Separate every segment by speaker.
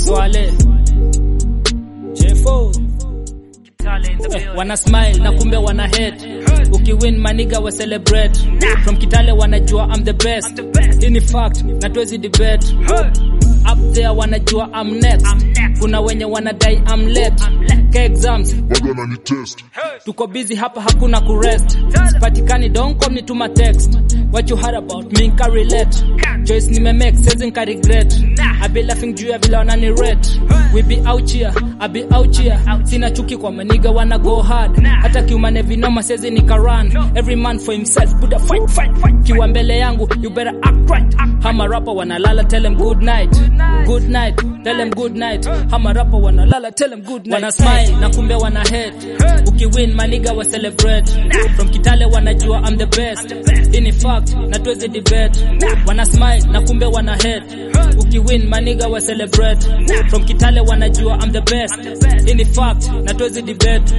Speaker 1: Swale Jefo Eh, wana smile na kumbe wana hate ukiwin maniga wa celebrate from kitale wanajua I'm the best hii ni fact na tuwezi debate up there wanajua I'm next kuna wenye wanadai I'm late ka exams
Speaker 2: bado ananitest
Speaker 1: tuko busy hapa hakuna kurest sipatikani don't call me to my text what you heard about me nka relate choice nimemake sezi nka regret I be laughing juu ya vile wanani rate we be out here I be out here sina chuki kwa maniga wana go hard hata kiumane vinoma sezi nika run every man for himself buda fight fight fight kiwa mbele yangu you better act right hama rapa wanalala tell them good night good night tell them good night hama rapa wanalala tell them good night wana smile na kumbe wana hate ukiwin maniga wa celebrate from kitale wanajua I'm the best hii ni fact na tuwezi debate wana smile na kumbe wana hate ukiwin maniga wa celebrate from kitale wanajua I'm the best hii ni fact na tuwezi debate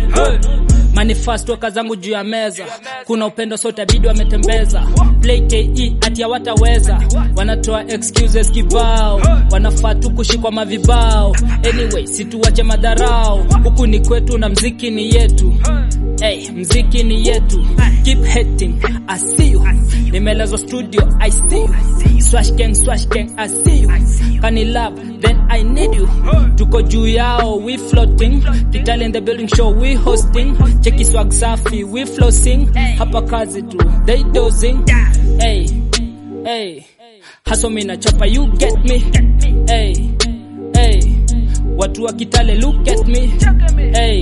Speaker 1: manifesto kazangu juu ya meza kuna upendo sote bidi wametembeza play ke ati hawataweza wanatoa excuses kibao wanafaa tu kushikwa mavibao anyway situwache madharao huku ni kwetu na mziki ni yetu Hey, mziki ni yetu keep hating I see you nimelezwa studio I see you swash gang swash gang I see you kani love then I need you tuko juu yao we floating kitale in the building show we hosting cheki swag safi we flossing hapa kazi tu they dozing hey hey haso mina chapa you get me hey hey watu wa kitale look at me hey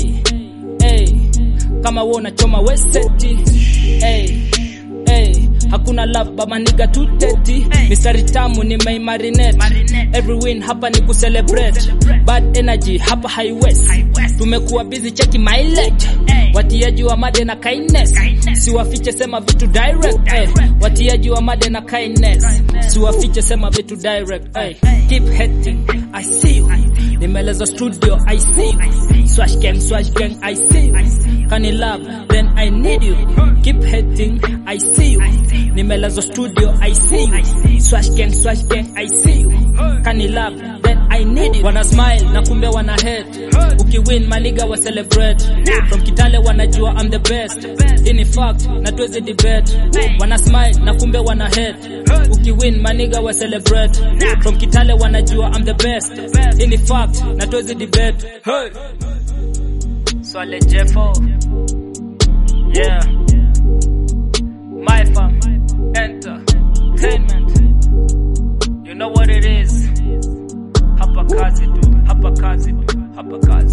Speaker 1: hey kama wewe unachoma weseti hey hey hakuna love baba niga tuteti mistari tamu ni maimarinate every win hapa ni kucelebrate bad energy hapa highwest tumekuwa busy cheki mileage watiaji wa made na kindness siwafiche sema vitu direct eh. watiaji wa made na kindness siwafiche sema vitu direct eh. keep hating i see you nimelezwa studio i see you swash gang swash gang i see you kani love then i need you keep hating i see you nimelezwa studio i see you swash gang swash gang i see you kani love then i need you wana smile na kumbe wana hate ukiwin maniga wa celebrate from kitale wanajua i'm the best hii ni fact na tuwezi debate wana smile na kumbe wana hate ukiwin maniga wa celebrate from kitale wanajua i'm the best hii ni fact na tuwezi debate hey. Swale Jeffo Yeah My fam Entertainment You know what it is Hapa kazi tu Hapa kazi tu Hapa kazi